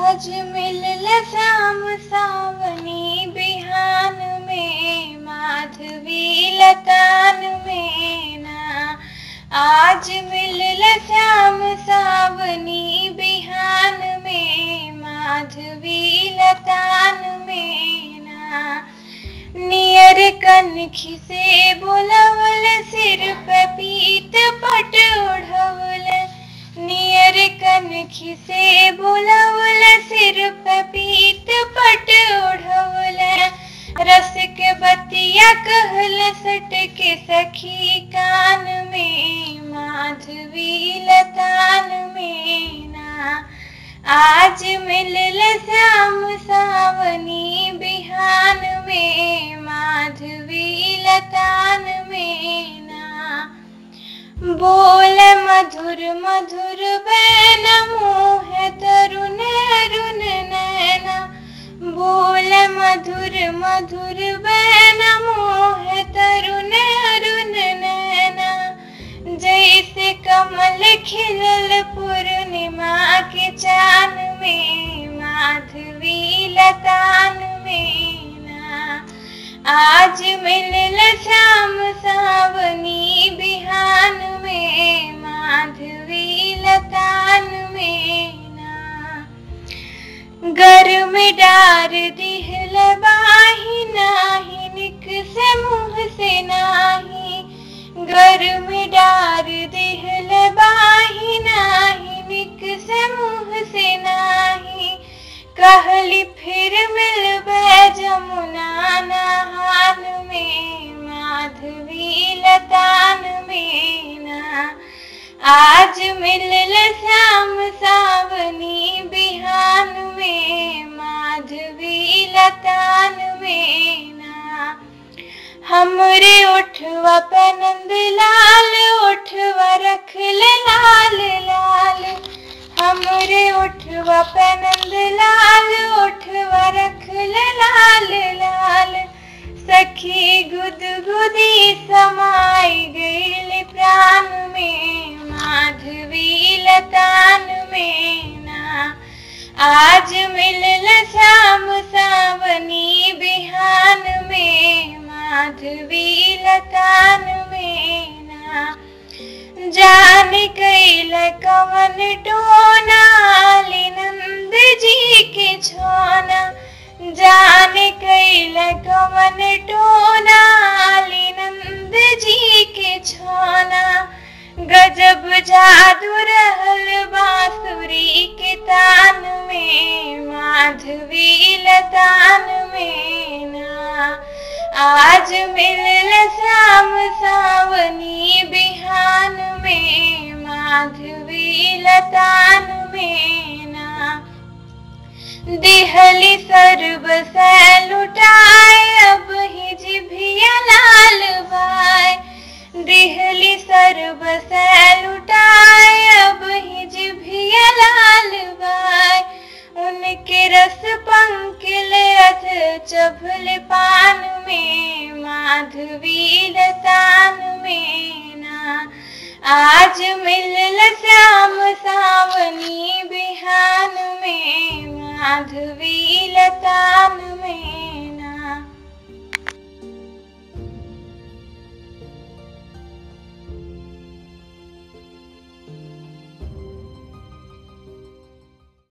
आज मिलल श्याम सावनी बिहान में माधवी लतान में ना आज मिलल श्याम सावनी बिहान में माधवी लतान में ना नियर कनखी से बोलवल सिर पे पीत पट ओढ़वल नियर कनखी से बोलवल सिर पे पीत पट ओढ़वल रस के बतिया कहल सट के सखी कान में माधवी लतान में ना आज मिलल श्याम सावनी बिहान में माधवी लतान में ना बोल मधुर मधुर बैन मोह तरुण अरुण नैना बोल मधुर मधुर बैन मोह तरुण अरुण नैना जैसे कमल खिलल पूर्णिमा के चान में माधवी लतान में ना आज मिलल श्याम सावनी बिहान में माधवी लतान में ना घर में डार दिहल बाही नाही निक से मुंह से नाही घर में डार दिहल बाही नाही निक से मुंह से नाही कहली फिर मिलबे जमुना नहान में माधवी लतान में ना आज मिलल श्याम सावनी बिहान में माधवी लतान में ना हमरे उठवा पे नंद लाल उठवा रखल लाल लाल हमरे उठवा पे नंद लाल उठवा रखल लाल लाल सखी गुदगुदी समाई गईल प्राण में माधवी लतान में ना आज मिलल श्याम सावनी बिहान में माधवी लतान में ना जान कैल कवन टोनाली नंद जी के छोना जान कैल कवन टोनाली नंद जी के छोना गजब जादू रहल बांसुरी के तान में माधवी लतान में ना आज मिलल श्याम सावनी बिहान में माधवी लतान में ना दिहली सर्व से लुटाए अब ही जिभिया लाल बाय दिहली सर्व से लुटाए अब ही जिभिया लाल बाय उनके रस पंकिल अथ चभल पान में माधवी लतान में ना आज मिलल श्याम सावनी बिहान में माधवी लतान